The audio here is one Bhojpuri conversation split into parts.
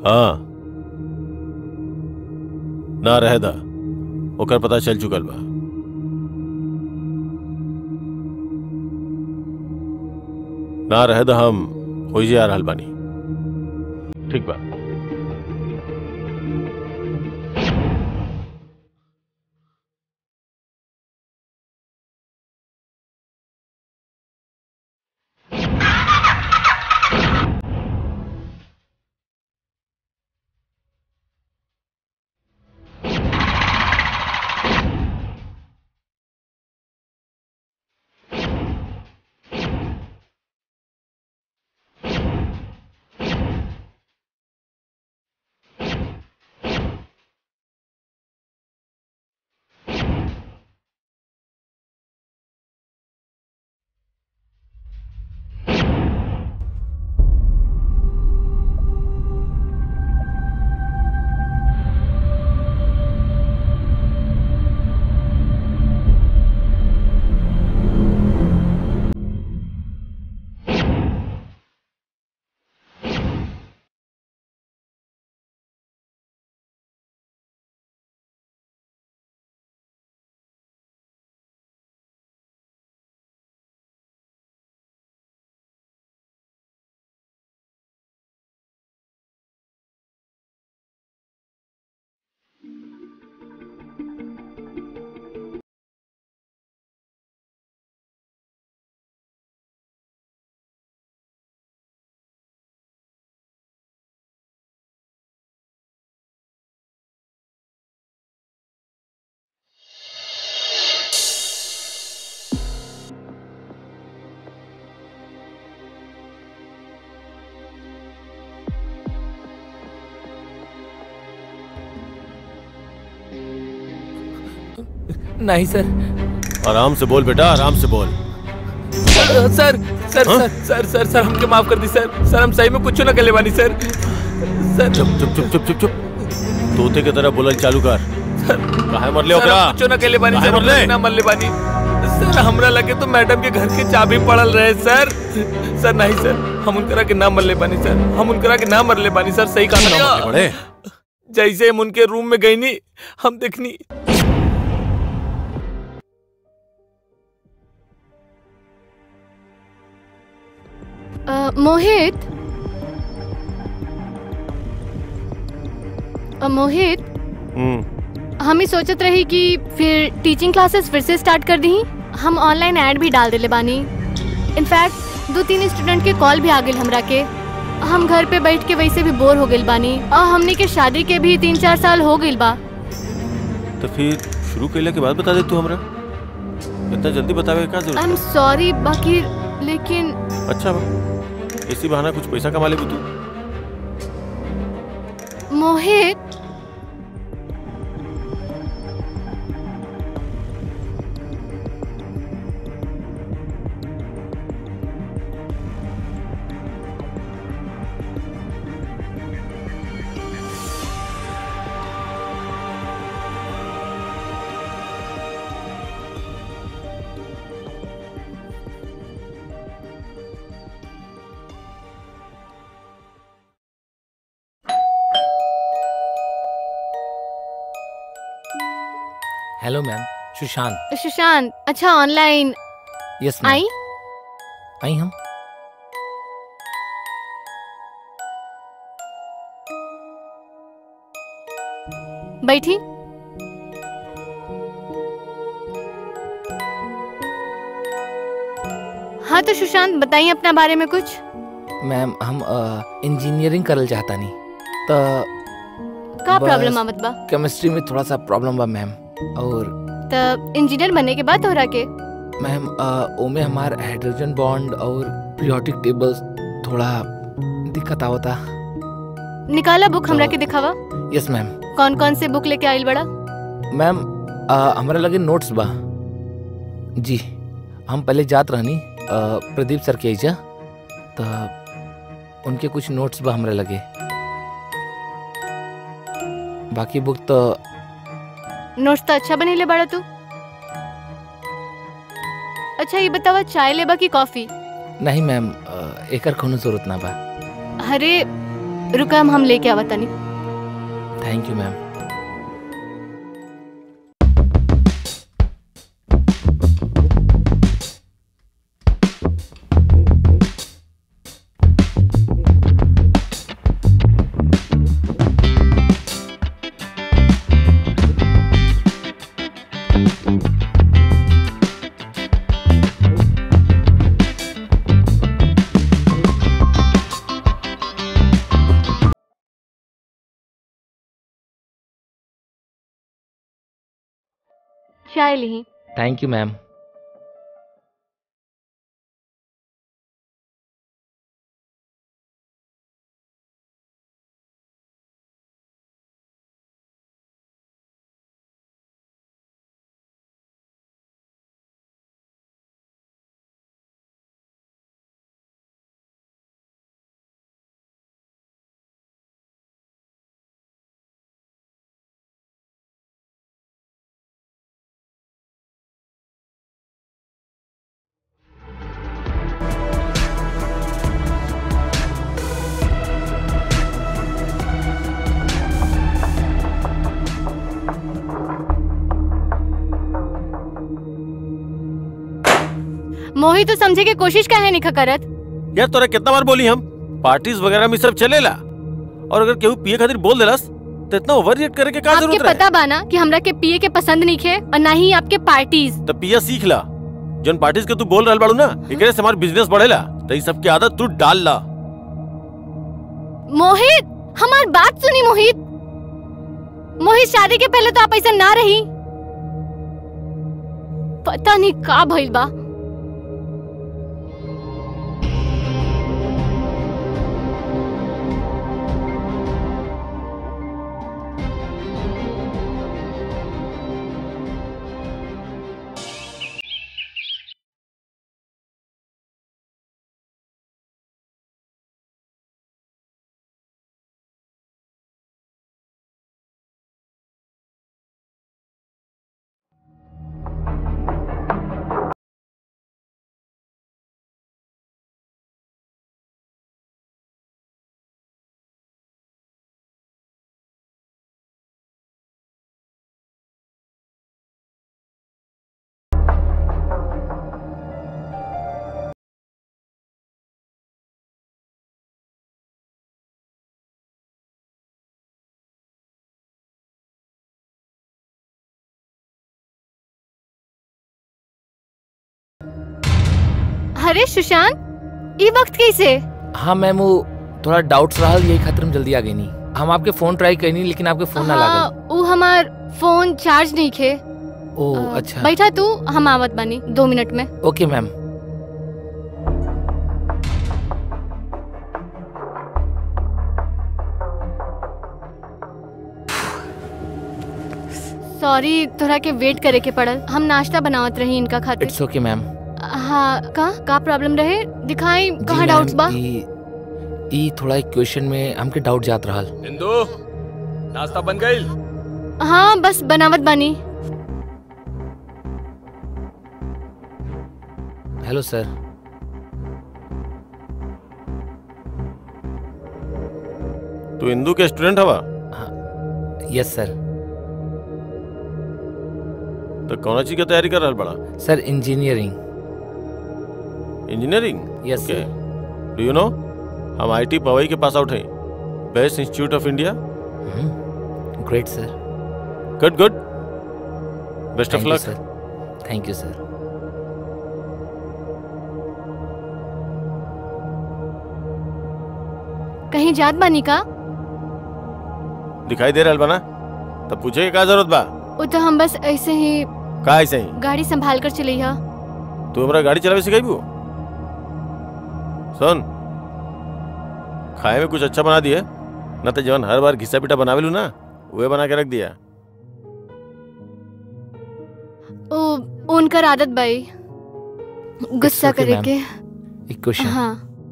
हाँ ना रहे दा ओकर पता चल चुकल बा ना रहे दा हम हो जा रहल बानी ठीक बा नहीं सर आराम से बोल बेटा आराम से बोल सर सर सर सर सर सर हमके माफ कर दी सर सर हम सही में कुछ ना कर बानी सर सर चुप चुप चुप चुप चुप चुप तोते की तरह बोलल चालू कर काहे मरले सर ओकरा हम कुछ ना कर बानी काहे सर मरले? हम ना मरले बानी सर हमरा लगे तो मैडम के घर की चाबी पड़ल रहे सर सर नहीं सर हम उनकरा के ना मरले बानी सर हम उनकरा के ना मरले बानी सर सही ना मरले कहा बड़े जैसे हम उनके रूम में गई नी हम देखनी अ, मोहित अ, मोहित हम्म हम ही सोचत रही कि फिर टीचिंग क्लासेस फिर से स्टार्ट कर दी हम ऑनलाइन ऐड भी डाल देले बानी इनफैक्ट दो तीन स्टूडेंट के कॉल भी आ गए हमरा के हम घर पे बैठ के वैसे भी बोर हो गइल बानी और हमने के शादी के भी तीन चार साल हो गइल बा तो फिर शुरू कैला के बाद बता दे तू हमरा इतना जल्दी बतावे का आई जरूरत एम सॉरी बाकी लेकिन अच्छा बा इसी बहाना कुछ पैसा कमा लेबू तू मोहित हेलो मैम सुशांत सुशांत अच्छा ऑनलाइन यस आई आई हम बैठी हाँ तो सुशांत बताइए अपना बारे में कुछ मैम हम इंजीनियरिंग करल चाहता नहीं तो का बस। प्रॉब्लम आवत बा केमिस्ट्री में थोड़ा सा प्रॉब्लम बा मैम और तब इंजीनियर बनने के बाद तोहरा के मैम अ, ओमे हमार हाइड्रोजन बॉन्ड और पीरियोडिक टेबल्स थोड़ा दिक्कत आवता निकाला बुक हमरा तो- के दिखावा यस मैम कौन कौन से बुक लेके आइल बड़ा मैम अ, हमरा लगे नोट्स बा जी हम पहले जात रहनी अ, प्रदीप सर के एजा तो उनके कुछ नोट्स बा हमरा लगे बाकी बुक तो नोट्स तो अच्छा बनेले बड़ा तू अच्छा ये बतावा चाय लेबा की कॉफी नहीं मैम अ, एकर कोनो जरूरत ना बा अरे रुका हम लेके आवा तनी थैंक यू मैम चाय ली थैंक यू मैम मोहित तो समझे के कोशिश काहे नहीं करत यार तोरा कितना बार बोली हम पार्टीज वगैरह में सिर्फ चलेला और अगर केहू पिए खातिर बोल देलस तो इतना ओवर रिएक्ट करे के का आपके जरूरत रहे पता बा ना कि हमरा के पिए के पसंद नहीं खे और ना ही आपके पार्टीज तो पिया सीख ला जन पार्टीज के तू बोल रहल बाड़ू ना एकरे से हमार बिजनेस बढ़ेला तो ई सब की आदत तू डाल ला मोहित हमार बात सुनी मोहित मोहित शादी के पहले तो आप ऐसा ना रही पता नहीं का भइल बा अरे सुशांत ये वक्त कैसे हाँ मैम वो थोड़ा डाउट्स रहा यही खातिर हम जल्दी आ गई नहीं हम आपके फोन ट्राई करनी लेकिन आपके फोन ना हाँ, लागल वो हमार फोन चार्ज नहीं खे ओ अ, अच्छा बैठा तू हम आवत बानी दो मिनट में ओके मैम सॉरी तोरा के वेट करे के पड़ल हम नाश्ता बनावत रही इनका खातिर इट्स ओके मैम हाँ का का प्रॉब्लम रहे दिखाई कहाँ डाउट्स बा ई थोड़ा एक क्वेश्चन में हमके डाउट जात रहल इंदु नाश्ता बन गई हाँ बस बनावत बानी हेलो सर तू हिंदू के स्टूडेंट हवा यस सर तो कौन चीज की तैयारी कर रहल बड़ा sir engineering engineering yes okay sir do you know हम आईटी पवई के पास आउट हैं best institute of India great sir good good best of thank you luck sir thank you sir कहीं जात बानी का दिखाई दे रहल बना तब पूछे के का जरूरत बा वो तो हम बस ऐसे ही का ऐसे ही गाड़ी संभाल कर चली हा तू हमरा गाड़ी चलावे सिखाइबू सुन खाए में कुछ अच्छा बना दिए न तो जवन हर बार घिसा पिटा बनावेलू ना वह बना के रख दिया ओ उनकर आदत बाई गुस्सा okay, करे ma'am. के एक क्वेश्चन हाँ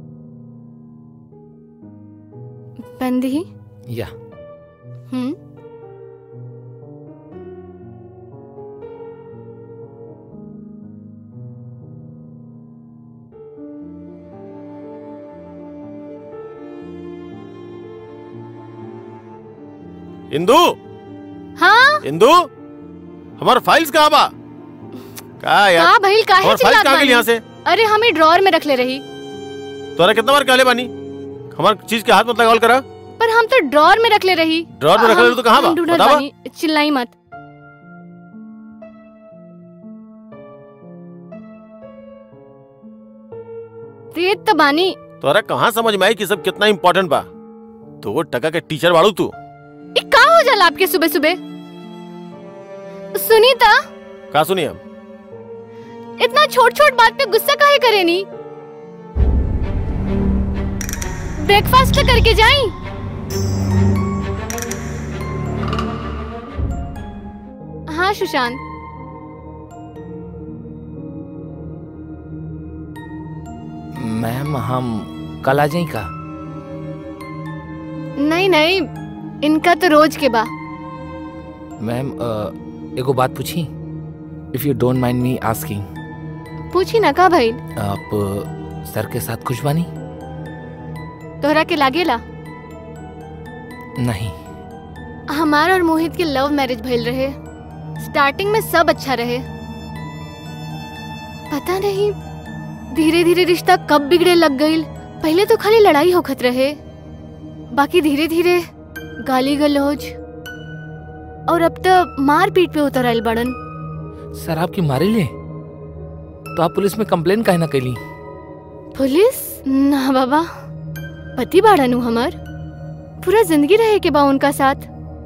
बंदी या हम्म इंदू हाँ इंदू हमार फाइल्स कहाँ बा का यार का भइल काहे हमार फाइल्स चिल्लात कहाँ गेल बानी यहाँ से अरे हमें ड्रॉअर में रखले रही तोरा कितना बार कहले बानी हमार चीज के हाथ मत लगावल करा पर हम तो ड्रॉअर में रखले रही ड्रॉअर में रखले हम- रही तो कहाँ बा? हम ढूंढत बतावा। बानी चिल्लाई मत तेज तो बानी तोरा कहाँ समझ में आई कि सब कितना इम्पोर्टेंट बा दो टका के टीचर बाड़ू तू ये का हो जाला आपके सुबह सुबह सुनीता का सुनी हम इतना छोट छोट बात पे गुस्सा काहे करे नी ब्रेकफास्ट तो करके जाई हाँ सुशांत मैम हम कल आ जाए का नहीं नहीं इनका तो रोज के बा मैम अ, एगो बात पूछी if you don't mind me asking पूछी ना का भाई आप अ, सर के साथ खुश बानी तोहरा के लागेला नहीं हमार और मोहित के लव मैरिज भइल रहे स्टार्टिंग में सब अच्छा रहे पता नहीं धीरे धीरे रिश्ता कब बिगड़े लग गईल पहले तो खाली लड़ाई होखत रहे बाकी धीरे धीरे गाली गलौज और अब तो मार पीट पे उतर आयल बड़न सर आपकी मारे ले तो आप पुलिस में कंप्लेन काहे ना कैली पुलिस ना बाबा पति बाड़न हूँ हमर पूरा जिंदगी रहे के बा उनका साथ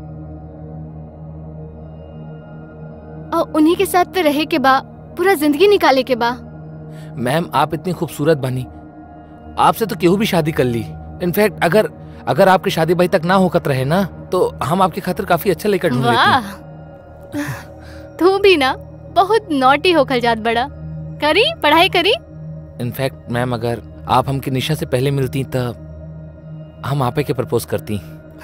और उन्हीं के साथ तो रहे के बा पूरा जिंदगी निकाले के बा मैम आप इतनी खूबसूरत बनी आपसे तो केहू भी शादी कर ली इनफैक्ट अगर अगर आपकी शादी भाई तक ना होकत रहे ना तो हम आपकी खातिर काफी अच्छा लेकर ढूंढ लेते वाह तू भी ना बहुत नॉटी होखल जात बड़ा करी पढ़ाई करी इनफैक्ट मैम अगर आप हमकी निशा से पहले मिलती तो हम आपे के प्रपोज करती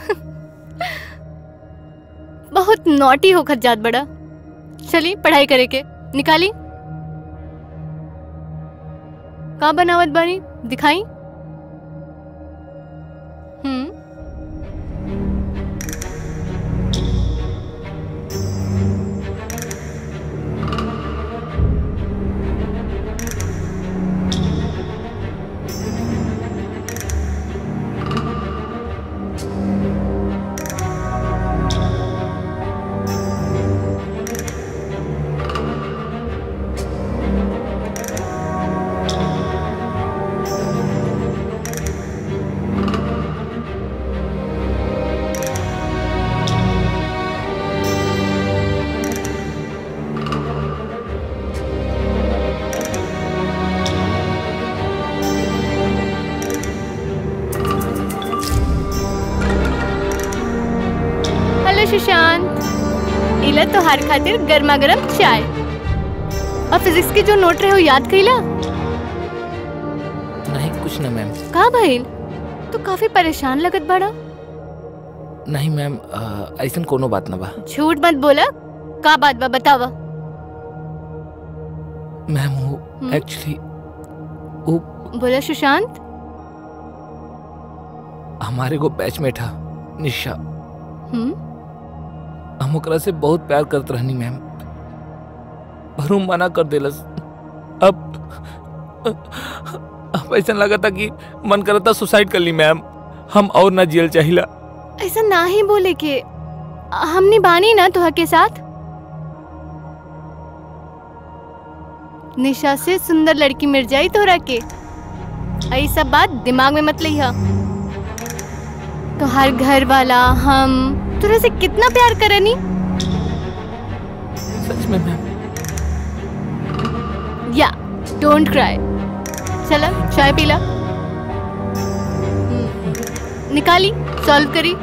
बहुत नॉटी होखत जात बड़ा चली पढ़ाई करे के निकाली का बनावत बानी दिखाई हम्म हेलो सुशांत इला तोहार खातिर गर्मा गर्म चाय और फिजिक्स के जो नोट रहे हो याद कइला नहीं कुछ ना मैम का भइल तू काफी परेशान लगत बड़ा नहीं मैम अ, ऐसन कोनो बात ना बा झूठ मत बोला का बात बा बतावा मैम वो हम्म? एक्चुअली वो बोला सुशांत हमारे को बैचमेट था निशा हम्म हम ओकरा से बहुत प्यार करत रहनी मैम पर वो मना कर देलस अब अब ऐसा लगा था कि मन करता सुसाइड कर ली मैम हम और ना जेल चाहिला ऐसा ना ही बोले के हमने बानी ना तुहा के साथ निशा से सुंदर लड़की मिल जाई तोरा के ऐ सब बात दिमाग में मत लिया तो हर घर वाला हम तोरा से कितना प्यार करनी सच में मैम या डोंट क्राई चला चाय पीला हम्म, निकाली सॉल्व करी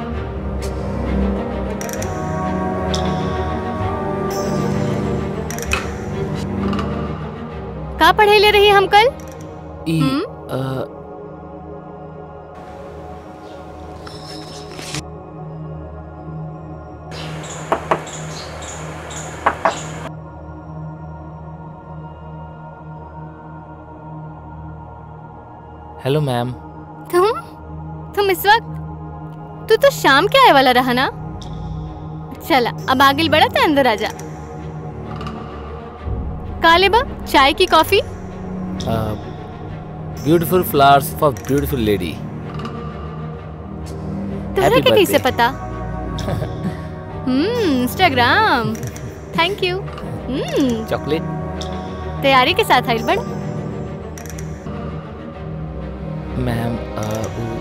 का पढ़े ले रही हम कल ई हम्म? अ, हेलो मैम तुम तुम इस वक्त तू तो शाम के आए वाला रहा ना चला अब आगे बढ़ा तो अंदर आ जा काले बा चाय की coffee beautiful flowers for beautiful lady तोहरा Happy के कैसे birthday. पता hmm Instagram thank you hmm chocolate तैयारी के साथ आइल बड़ मैम अ, वो-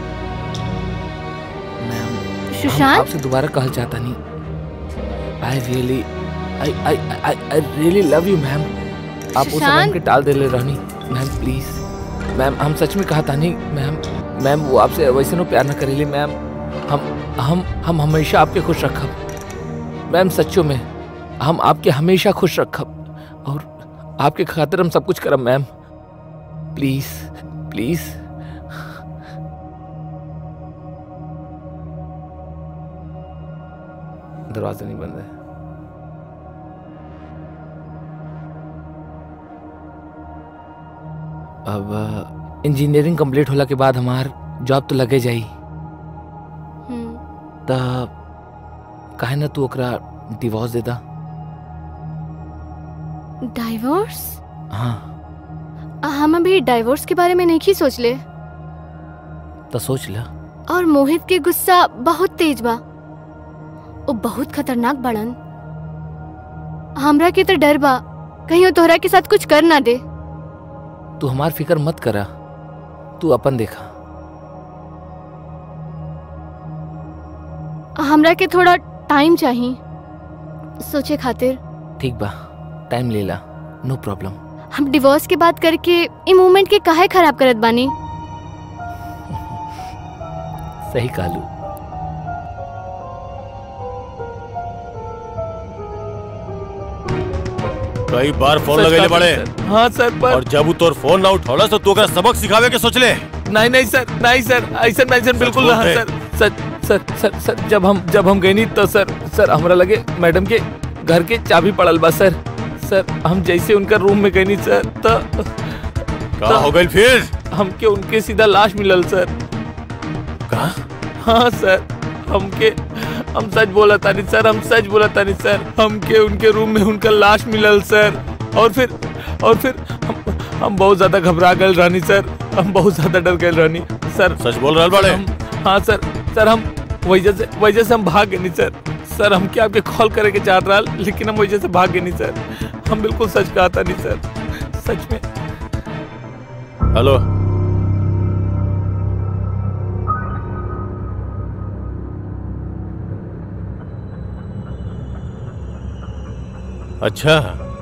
मैम हम सुशांत आपसे दोबारा कहल चाहता नहीं I really I I I I really love you ma'am आप उस समय सुशांत? हमके टाल देले रहनी मैम प्लीज मैम हम सच में कहा था नहीं मैम मैम वो आपसे वैसे नो प्यार न करेली मैम हम हम हम हमेशा आपके खुश रखब मैम सच्चों में हम आपके हमेशा खुश रखब और आपके खातिर हम सब कुछ करब मैम प्लीज प्लीज दरवाजा नहीं बंद है अब इंजीनियरिंग कंप्लीट होला के बाद हमार जॉब तो लगे जाई हम्म, त काहे ना तू ओकरा डिवोर्स दे दा डाइवोर्स हाँ हम अभी डाइवोर्स के बारे में नहीं सोच ले तो सोच ला और मोहित के गुस्सा बहुत तेज बा वो बहुत खतरनाक बड़न हमरा के तो डर बा कहीं वो तोहरा के साथ कुछ कर ना दे तू हमार फिक्र मत करा तू अपन देखा हमरा के थोड़ा टाइम चाहिए सोचे खातिर ठीक बा टाइम ले ला नो प्रॉब्लम हम डिवोर्स के बात करके ई मूवमेंट के काहे खराब करत बानी सही कालू कई बार फोन लगेले बड़े हाँ सर पर और जब उ तोर फोन ना उठौला तो तू ओकरा सबक सिखावे के सोचले नहीं नहीं सर नहीं सर ऐसा ऐसा बिल्कुल बोल ना बे। सर सर सर सर सर जब हम जब हम गए नहीं तो सर सर हमरा लगे मैडम के घर के चाबी पड़ल बा सर सर हम जैसे उनका रूम में गए नहीं सर तो का हो गइल फिर हमके उनके सीधा लाश मिलल सर का हाँ सर हमके हम सच बोला तानी सर हम सच बोला तानी सर हमके उनके रूम में उनका लाश मिलल सर और फिर और फिर हम हम बहुत ज्यादा घबरा गए रानी सर हम बहुत ज्यादा डर गए रानी सर सच बोल रहल बड़े हम हाँ सर सर हम वजह से वजह से हम भाग गए नहीं सर सर हम क्या आपके कॉल करे के चाहत रहा लेकिन हम वजह से भाग गए नहीं सर हम बिल्कुल सच कहा था नहीं सर सच में हेलो अच्छा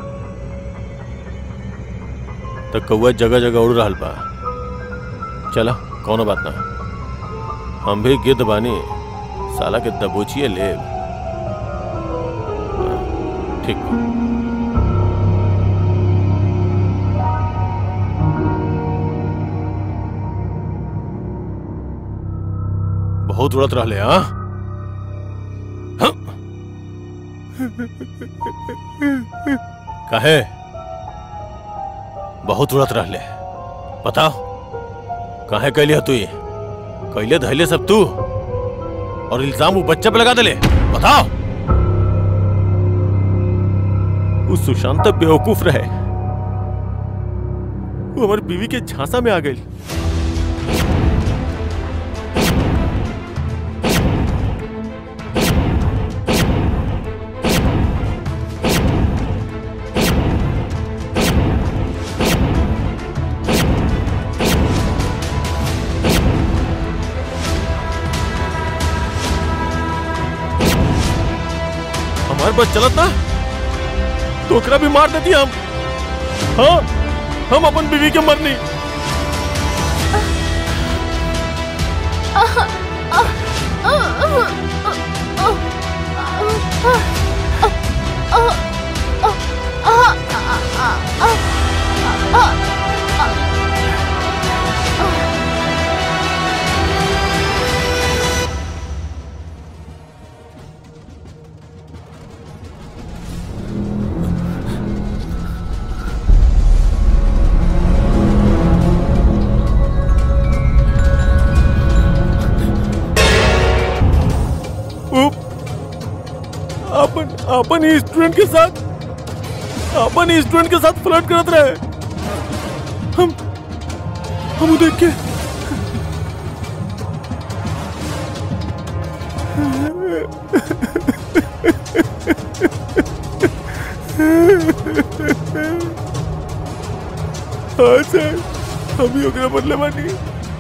तो कौआ जगह जगह उड़ रहल बा चला कौनो बात ना हम भी गिद्ध बानी साला के दबोचिए ले ठीक बा। बहुत उड़त रहले हाँ काहे बहुत उड़त रहले बताओ काहे कैली तू ये कैले धैले सब तू और इल्जाम वो बच्चे पे लगा देले बताओ उस सुशांत तो बेवकूफ रहे वो हमारी बीवी के झांसा में आ गई हमारे पास चलत ना तो ओकरा भी मार देती हम हाँ हम अपन बीवी के मरनी अपन ही स्टूडेंट के साथ अपन ही स्टूडेंट के साथ फ्लर्ट करत रहे हम हम उ देख के हाँ सर हम ही ओकरा बदले बानी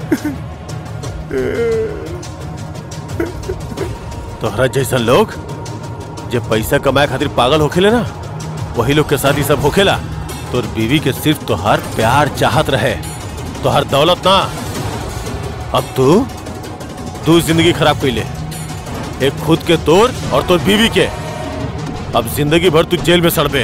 तोहरा जैसन लोग जे पैसा कमाए खातिर पागल होखेले ना वही लोग के साथ ही सब होखेला तोर बीवी के सिर्फ तोहार प्यार चाहत रहे तोहार दौलत ना अब तू तू जिंदगी खराब कैले एक खुद के तोर और तोर बीवी के अब जिंदगी भर तू जेल में सड़बे